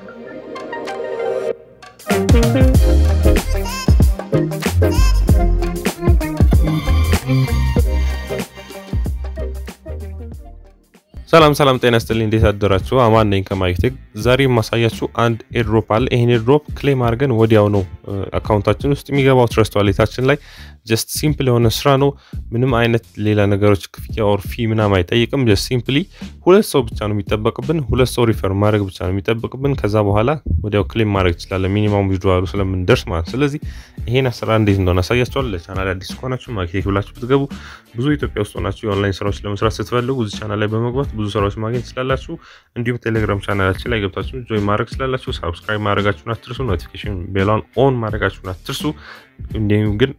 ሰላም ሰላም፣ ጤና ይስጥልኝ። እንዴት አደራችሁ? አማን ነኝ ከማይክቴክ። ዛሬ የማሳያችሁ አንድ ኤድሮፕ አለ። ይሄን ኤድሮፕ ክሌም አድርገን ወዲያው ነው አካውንታችን ውስጥ የሚገባው ትረስት ዋሌታችን ላይ። ጀስት ሲምፕል የሆነ ስራ ነው። ምንም አይነት ሌላ ነገሮች ክፍያ ኦር ፊ ምናምን አይጠይቅም። ጀስት ሲምፕሊ ሁለት ሰው ብቻ ነው የሚጠበቅብን። ሁለት ሰው ሪፈር ማድረግ ብቻ ነው የሚጠበቅብን። ከዛ በኋላ ወዲያው ክሌም ማድረግ ይችላለን፣ ሚኒማም ዊዝድዋሉ ስለምንደርስ ማለት። ስለዚህ ይሄን ስራ እንዴት እንደሆነ አሳያችኋል። ለቻናል አዲስ ከሆናችሁ ማይክቴክ ብላችሁ ብትገቡ ብዙ ኢትዮጵያ ውስጥ ሆናችሁ የኦንላይን ስራዎች ለመስራት ስትፈልጉ እዚህ ቻናል ላይ በመግባት ብዙ ስራዎች ማግኘት ትችላላችሁ። እንዲሁም ቴሌግራም ቻናላችን ላይ ገብታችሁ ጆይን ማድረግ ትችላላችሁ። ሳብስክራይብ ማድረጋችሁን አትርሱ። ኖቲፊኬሽን ቤሏን ኦን ማድረጋችሁን አትርሱ። እንዲሁም ግን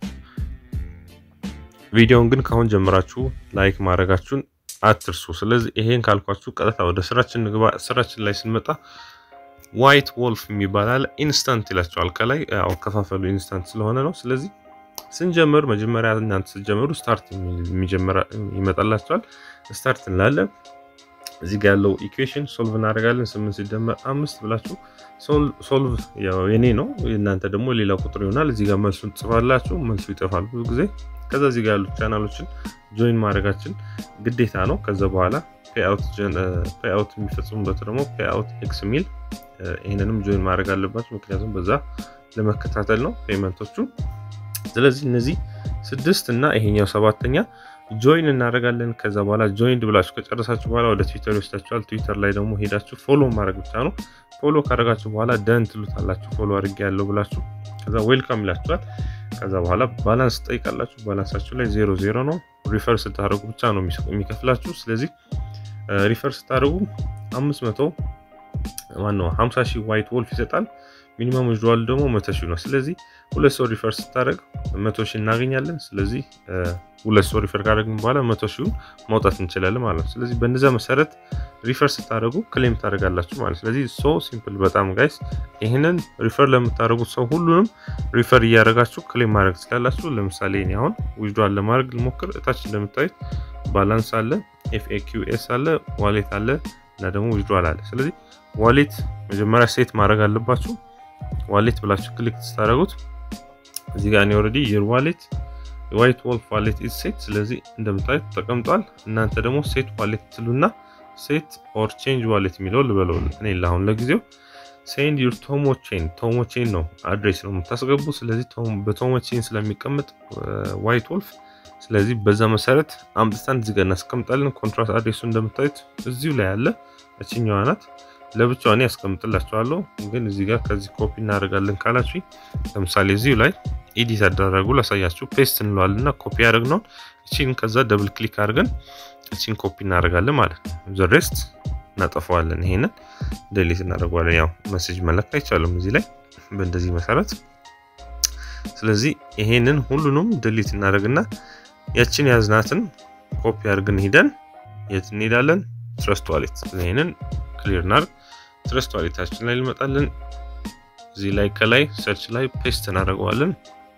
ቪዲዮውን ግን ካሁን ጀምራችሁ ላይክ ማድረጋችሁን አትርሱ። ስለዚህ ይሄን ካልኳችሁ ቀጥታ ወደ ስራችን ንግባ። ስራችን ላይ ስንመጣ ዋይት ወልፍ የሚባል አለ። ኢንስታንት ይላቸዋል ከላይ አከፋፈሉ ኢንስታንት ስለሆነ ነው። ስለዚህ ስንጀምር መጀመሪያ እናንተ ስትጀምሩ ስታርት ይመጣላቸዋል። ስታርት እንላለን። እዚህ ጋር ያለው ኢኩዌሽን ሶልቭ እናደርጋለን። ስምንት ሲደመር አምስት ብላችሁ ሶልቭ የኔ ነው። እናንተ ደግሞ ሌላ ቁጥር ይሆናል። እዚህ ጋር መልሱን ትጽፋላችሁ። መልሱ ይጠፋል ብዙ ጊዜ። ከዛ እዚህ ጋር ያሉት ቻናሎችን ጆይን ማድረጋችን ግዴታ ነው። ከዛ በኋላ ፔአውት የሚፈጽሙበት ደግሞ ፔአውት ኤክስ ሚል ይህንንም ጆይን ማድረግ አለባችሁ። ምክንያቱም በዛ ለመከታተል ነው ፔመንቶቹ። ስለዚህ እነዚህ ስድስት እና ይሄኛው ሰባተኛ ጆይን እናደርጋለን። ከዛ በኋላ ጆይንድ ብላችሁ ከጨረሳችሁ በኋላ ወደ ትዊተር ይወስዳችኋል። ትዊተር ላይ ደግሞ ሄዳችሁ ፎሎ ማድረግ ብቻ ነው። ፎሎ ካደረጋችሁ በኋላ ደን ትሉታላችሁ። ፎሎ አድርጌ ያለው ብላችሁ ከዛ ዌልካም ይላችኋል። ከዛ በኋላ ባላንስ ትጠይቃላችሁ። ባላንሳችሁ ላይ ዜሮ ዜሮ ነው። ሪፈር ስታደርጉ ብቻ ነው የሚከፍላችሁ። ስለዚህ ሪፈር ስታደርጉ አምስት መቶ ማነው ሀምሳ ሺህ ዋይት ወልፍ ይሰጣል። ሚኒመም ዊዝድዋል ደግሞ መቶ ሺህ ነው። ስለዚህ ሁለት ሰው ሪፈር ስታደርግ መቶ ሺህ እናገኛለን። ስለዚህ ሁለት ሰው ሪፈር ካደረግን በኋላ መቶ ሺውን ማውጣት እንችላለን ማለት ነው። ስለዚህ በእነዚያ መሰረት ሪፈር ስታደርጉ ክሌም ታደርጋላችሁ ማለት ስለዚህ ሶ ሲምፕል በጣም ጋይስ። ይህንን ሪፈር ለምታደርጉት ሰው ሁሉንም ሪፈር እያደረጋችሁ ክሌም ማድረግ ትችላላችሁ። ለምሳሌ እኔ አሁን ዊዝድዋል ለማድረግ ልሞክር። እታች እንደምታዩት ባላንስ አለ፣ ኤፍኤኪዩኤስ አለ፣ ዋሌት አለ እና ደግሞ ዊዝድዋል አለ። ስለዚህ ዋሌት መጀመሪያ ሴት ማድረግ አለባችሁ። ዋሌት ብላችሁ ክሊክ ስታደርጉት እዚህ ጋር እኔ ኦልሬዲ የር ዋሌት የዋይት ወልፍ ዋሌት ኢዝ ሴት። ስለዚህ እንደምታዩት ተቀምጧል። እናንተ ደግሞ ሴት ዋሌት ትሉና ሴት ኦር ቼንጅ ዋሌት የሚለው ልበለው እኔ ለአሁን ለጊዜው ሴንድ ዩር ቶሞ ቼን ቶሞ ቼን ነው አድሬስ ነው የምታስገቡ። ስለዚህ በቶሞ ቼን ስለሚቀመጥ ዋይት ወልፍ ስለዚህ በዛ መሰረት አምጥተን እዚህ ጋር እናስቀምጣለን። ኮንትራት አድሬሱ እንደምታዩት እዚሁ ላይ ያለ እችኛዋ ናት። ለብቻዋ እኔ ያስቀምጥላቸዋለሁ ግን እዚህ ጋር ከዚህ ኮፒ እናደርጋለን ካላችሁ ለምሳሌ እዚሁ ላይ ኤዲት አደረጉ ላሳያችሁ። ፔስት እንለዋለን እና ኮፒ ያደርግነውን እቺን ከዛ ደብል ክሊክ አድርገን እቺን ኮፒ እናደርጋለን ማለት ነው። ዘ ሬስት እናጠፋዋለን። ይሄንን ደሊት እናደርገዋለን። ያው መሴጅ መላክ አይቻልም እዚህ ላይ በእንደዚህ መሰረት። ስለዚህ ይሄንን ሁሉንም ደሊት እናደርግና ያችን ያዝናትን ኮፒ አድርገን ሂደን የት እንሄዳለን? ትረስት ዋሌት ይሄንን ክሊር እናድርግ። ትረስት ዋሌታችን ላይ ልመጣለን። እዚህ ላይ ከላይ ሰርች ላይ ፔስት እናደርገዋለን።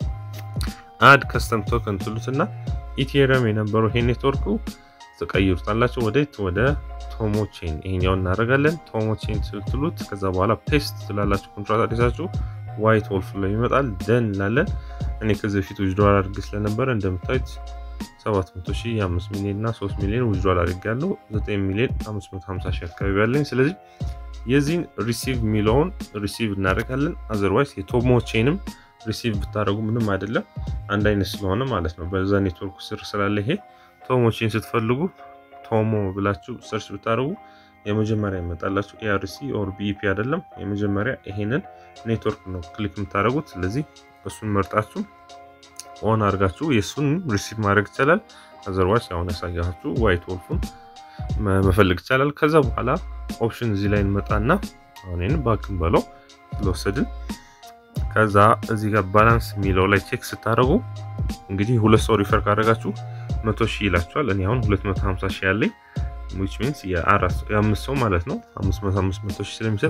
አድ ከስተም ቶከን ትሉትና ኢቴሪየም የነበረው ይሄ ኔትወርኩ ተቀይሩታላችሁ ወደ ወደ ቶሞ ቼን ይሄኛውን እናደርጋለን። ቶሞ ቼን ትሉት ከዛ በኋላ ፔስት ትላላችሁ። ኮንትራት አዲሳችሁ ዋይት ወልፍ ላይ ይመጣል። ደን እንላለን። እኔ ከዚህ በፊት ዊዝድዋል አድርጌ ስለነበረ እንደምታዩት 700 ሺህ 5 ሚሊዮን እና 3 ሚሊዮን ዊዝድዋል አድርጌያለሁ። 9 ሚሊዮን 550 ሺህ አካባቢ ያለኝ። ስለዚህ የዚህን ሪሲቭ የሚለውን ሪሲቭ እናደርጋለን። አዘርዋይስ የቶሞ ቼንም ሪሲቭ ብታደረጉ ምንም አይደለም፣ አንድ አይነት ስለሆነ ማለት ነው። በዛ ኔትወርክ ስር ስላለ ይሄ ቶሞ ቼን ስትፈልጉ ቶሞ ብላችሁ ሰርች ብታደረጉ የመጀመሪያ ይመጣላችሁ። ኤአርሲ ኦር ቢኢፒ አይደለም፣ የመጀመሪያ ይሄንን ኔትወርክ ነው ክሊክ የምታደረጉት። ስለዚህ እሱን መርጣችሁ ኦን አድርጋችሁ የእሱን ሪሲቭ ማድረግ ይቻላል። አዘርዋይስ አሁን ያሳያችሁ ዋይት ወልፉን መፈለግ ይቻላል። ከዛ በኋላ ኦፕሽን እዚህ ላይ እንመጣና አሁን ባክን በለው ስለወሰድን ከዛ እዚህ ጋር ባላንስ የሚለው ላይ ቼክ ስታደርጉ እንግዲህ ሁለት ሰው ሪፈር ካደረጋችሁ መቶ ሺህ ይላችኋል። እኔ አሁን 250 ሺህ ያለኝ ዊች ሚንስ የአምስት ሰው ማለት ነው። አምስት መቶ አምስት መቶ ሺህ ስለሚሰጥ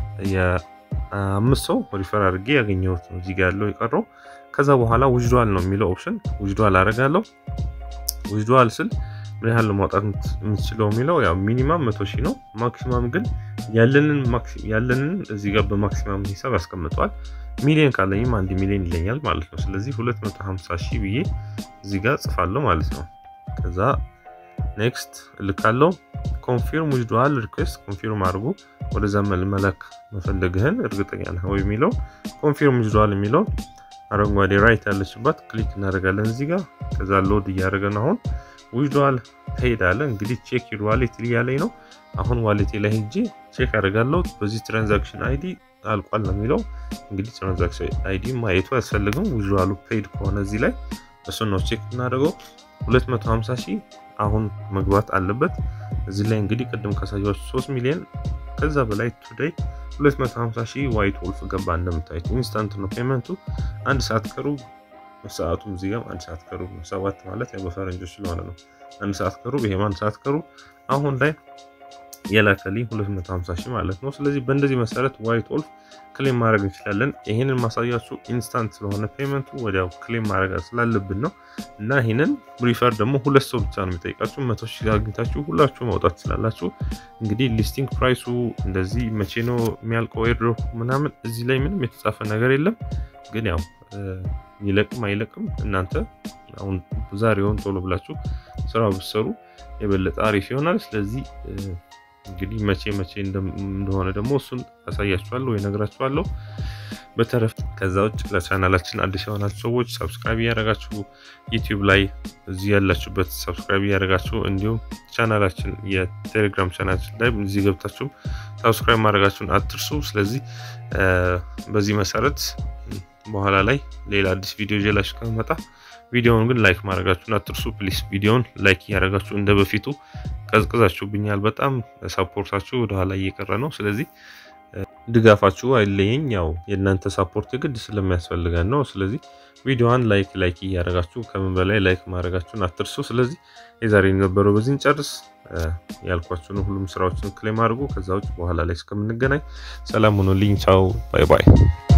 የአምስት ሰው ሪፈር አድርጌ ያገኘሁት ነው እዚህ ጋር ያለው የቀረው። ከዛ በኋላ ውጅዷል ነው የሚለው ኦፕሽን ውጅዷል አደርጋለሁ። ውጅዷል ስል ምን ያህል ማውጣት የምትችለው የሚለው ያው ሚኒማም መቶ ሺህ ነው። ማክሲማም ግን ያለንን ያለንን እዚህ ጋር በማክሲማም ሂሳብ ያስቀምጠዋል። ሚሊዮን ካለኝም አንድ ሚሊዮን ይለኛል ማለት ነው። ስለዚህ 250 ሺህ ብዬ እዚህ ጋር ጽፋለሁ ማለት ነው። ከዛ ኔክስት እልካለሁ። ኮንፊርም ዊዝድዋል ሪኩዌስት ኮንፊርም አድርጉ ወደዛ መላክ መፈለግህን እርግጠኛ ነህ ወይ የሚለው ኮንፊርም ዊዝድዋል የሚለው አረንጓዴ ራይት ያለችባት ክሊክ እናደርጋለን እዚህ ጋር። ከዛ ሎድ እያደረገን አሁን ዊዝድዋል ሄዳለ። እንግዲህ ቼክ ዩር ዋሌት እያለኝ ነው። አሁን ዋሌቴ ላይ ሄጄ ቼክ አደርጋለሁ። በዚህ ትራንዛክሽን አይዲ አልቋል ነው የሚለው። እንግዲህ ትራንዛክሽን አይዲ ማየቱ አያስፈልግም። ዊዝድዋሉ ፔድ ከሆነ እዚህ ላይ እሱን ነው ቼክ እናደርገው። 250 ሺህ አሁን መግባት አለበት። እዚህ ላይ እንግዲህ ቅድም ካሳያችሁ 3 ሚሊዮን ከዛ በላይ ቱዴይ 250 ሺህ ዋይት ወልፍ ገባ። እንደምታዩት ኢንስታንት ነው ፔመንቱ። አንድ ሰዓት ከሩብ ሰዓቱም እዚህ ጋር አንድ ሰዓት ከሩብ ነው። ሰባት ማለት ያው በፈረንጆች ስለሆነ ነው አንድ ሰዓት ከሩብ ይሄም አንድ ሰዓት ከሩብ አሁን ላይ የላከልኝ 250 ሺህ ማለት ነው። ስለዚህ በእንደዚህ መሰረት ዋይት ወልፍ ክሌም ማድረግ እንችላለን። ይህንን ማሳያችሁ ኢንስታንት ስለሆነ ፔመንቱ ወዲያው ክሌም ማድረግ ስላለብን ነው እና ይህንን ሪፈር ደግሞ ሁለት ሰው ብቻ ነው የሚጠይቃችሁ። መቶ ሺህ አግኝታችሁ ሁላችሁ ማውጣት ትችላላችሁ። እንግዲህ ሊስቲንግ ፕራይሱ እንደዚህ መቼ ነው የሚያልቀው ኤርድሮፕ ምናምን እዚህ ላይ ምንም የተጻፈ ነገር የለም። ግን ያው ይለቅም አይለቅም እናንተ አሁን ዛሬውን ቶሎ ብላችሁ ስራ ብትሰሩ የበለጠ አሪፍ ይሆናል። ስለዚህ እንግዲህ መቼ መቼ እንደሆነ ደግሞ እሱን አሳያችኋለሁ ወይ ነግራችኋለሁ። በተረፍ ከዛ ውጭ ለቻናላችን አዲስ የሆናችሁ ሰዎች ሰብስክራይብ እያደረጋችሁ ዩቲዩብ ላይ እዚህ ያላችሁበት ሰብስክራይብ እያደረጋችሁ እንዲሁም ቻናላችን የቴሌግራም ቻናላችን ላይ እዚህ ገብታችሁም ሰብስክራይብ ማድረጋችሁን አትርሱ። ስለዚህ በዚህ መሰረት በኋላ ላይ ሌላ አዲስ ቪዲዮ ይዤላችሁ ከመጣ ቪዲዮውን ግን ላይክ ማድረጋችሁን አትርሱ ፕሊስ። ቪዲዮውን ላይክ እያደረጋችሁ እንደ በፊቱ ቀዝቅዛችሁብኛል። በጣም ሳፖርታችሁ ወደኋላ እየቀረ ነው። ስለዚህ ድጋፋችሁ አይለየኝ። ያው የእናንተ ሳፖርት የግድ ስለሚያስፈልገን ነው። ስለዚህ ቪዲዮዋን ላይክ ላይክ እያደረጋችሁ ከምን በላይ ላይክ ማድረጋችሁን አትርሱ። ስለዚህ የዛሬ የነበረው በዚህ እንጨርስ። ያልኳችሁን ሁሉም ስራዎችን ክሌም አድርጉ። ከዛ ውጭ በኋላ ላይ እስከምንገናኝ ሰላም ሆኖልኝ ቻው፣ ባይ ባይ።